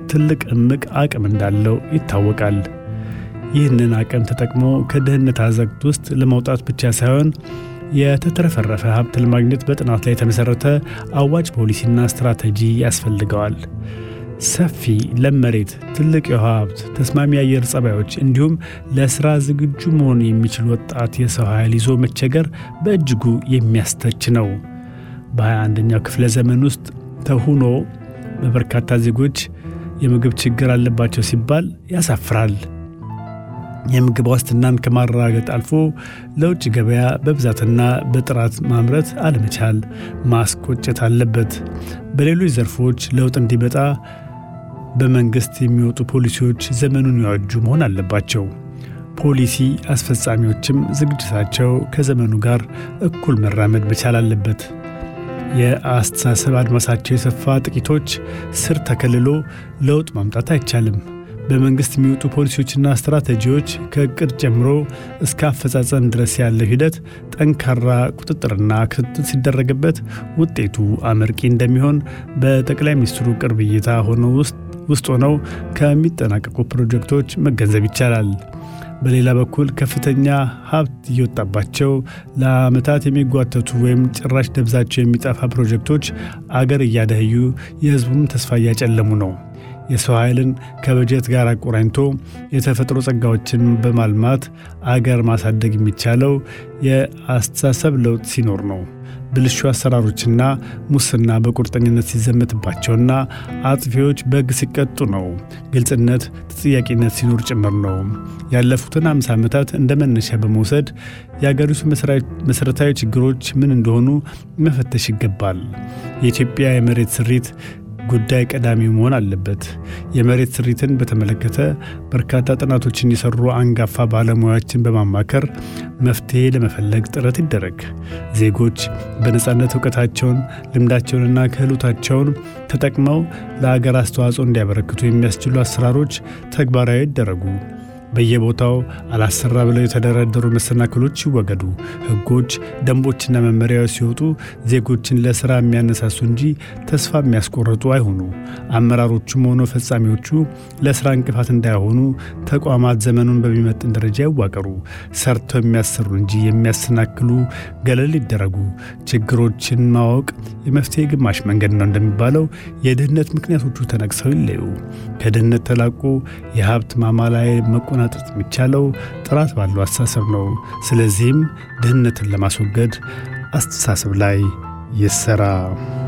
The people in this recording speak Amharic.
ትልቅ እምቅ አቅም እንዳለው ይታወቃል። ይህንን አቅም ተጠቅሞ ከድህነት አዘቅት ውስጥ ለመውጣት ብቻ ሳይሆን የተትረፈረፈ ሀብት ለማግኘት በጥናት ላይ የተመሠረተ አዋጭ ፖሊሲና ስትራቴጂ ያስፈልገዋል። ሰፊ ለም መሬት፣ ትልቅ የውሃ ሀብት፣ ተስማሚ የአየር ጸባዮች እንዲሁም ለሥራ ዝግጁ መሆን የሚችል ወጣት የሰው ኃይል ይዞ መቸገር በእጅጉ የሚያስተች ነው። በ21ኛው ክፍለ ዘመን ውስጥ ተሁኖ በበርካታ ዜጎች የምግብ ችግር አለባቸው ሲባል ያሳፍራል። የምግብ ዋስትናን ከማረጋገጥ አልፎ ለውጭ ገበያ በብዛትና በጥራት ማምረት አለመቻል ማስቆጨት አለበት። በሌሎች ዘርፎች ለውጥ እንዲመጣ በመንግሥት የሚወጡ ፖሊሲዎች ዘመኑን ያዋጁ መሆን አለባቸው። ፖሊሲ አስፈጻሚዎችም ዝግጅታቸው ከዘመኑ ጋር እኩል መራመድ መቻል አለበት። የአስተሳሰብ አድማሳቸው የሰፋ ጥቂቶች ስር ተከልሎ ለውጥ ማምጣት አይቻልም። በመንግሥት የሚወጡ ፖሊሲዎችና ስትራቴጂዎች ከእቅድ ጀምሮ እስከ አፈጻጸም ድረስ ያለው ሂደት ጠንካራ ቁጥጥርና ክትትል ሲደረግበት ውጤቱ አመርቂ እንደሚሆን በጠቅላይ ሚኒስትሩ ቅርብ እይታ ሆነው ውስጥ ሆነው ከሚጠናቀቁ ፕሮጀክቶች መገንዘብ ይቻላል። በሌላ በኩል ከፍተኛ ሀብት እየወጣባቸው ለዓመታት የሚጓተቱ ወይም ጭራሽ ደብዛቸው የሚጠፋ ፕሮጀክቶች አገር እያደህዩ የሕዝቡም ተስፋ እያጨለሙ ነው። የሰው ኃይልን ከበጀት ጋር አቆራኝቶ የተፈጥሮ ጸጋዎችን በማልማት አገር ማሳደግ የሚቻለው የአስተሳሰብ ለውጥ ሲኖር ነው። ብልሹ አሰራሮችና ሙስና በቁርጠኝነት ሲዘመትባቸውና አጥፊዎች በሕግ ሲቀጡ ነው። ግልጽነት፣ ተጠያቂነት ሲኖር ጭምር ነው። ያለፉትን አምሳ ዓመታት እንደ መነሻ በመውሰድ የአገሪቱ መሠረታዊ ችግሮች ምን እንደሆኑ መፈተሽ ይገባል። የኢትዮጵያ የመሬት ስሪት ጉዳይ ቀዳሚ መሆን አለበት። የመሬት ስሪትን በተመለከተ በርካታ ጥናቶችን የሰሩ አንጋፋ ባለሙያዎችን በማማከር መፍትሔ ለመፈለግ ጥረት ይደረግ። ዜጎች በነፃነት እውቀታቸውን፣ ልምዳቸውንና ክህሎታቸውን ተጠቅመው ለአገር አስተዋጽኦ እንዲያበረክቱ የሚያስችሉ አሰራሮች ተግባራዊ ይደረጉ። በየቦታው አላሰራ ብለው የተደረደሩ መሰናክሎች ይወገዱ። ሕጎች፣ ደንቦችና መመሪያዎች ሲወጡ ዜጎችን ለሥራ የሚያነሳሱ እንጂ ተስፋ የሚያስቆርጡ አይሆኑ። አመራሮቹም ሆነ ፈጻሚዎቹ ለሥራ እንቅፋት እንዳይሆኑ ተቋማት ዘመኑን በሚመጥን ደረጃ ይዋቀሩ። ሰርተው የሚያሰሩ እንጂ የሚያሰናክሉ ገለል ይደረጉ። ችግሮችን ማወቅ የመፍትሄ ግማሽ መንገድ ነው እንደሚባለው የድህነት ምክንያቶቹ ተነቅሰው ይለዩ። ከድህነት ተላቆ የሀብት ማማ ላይ መቆናጠጥ የሚቻለው ጥራት ባለው አስተሳሰብ ነው። ስለዚህም ድህነትን ለማስወገድ አስተሳሰብ ላይ ይሰራ።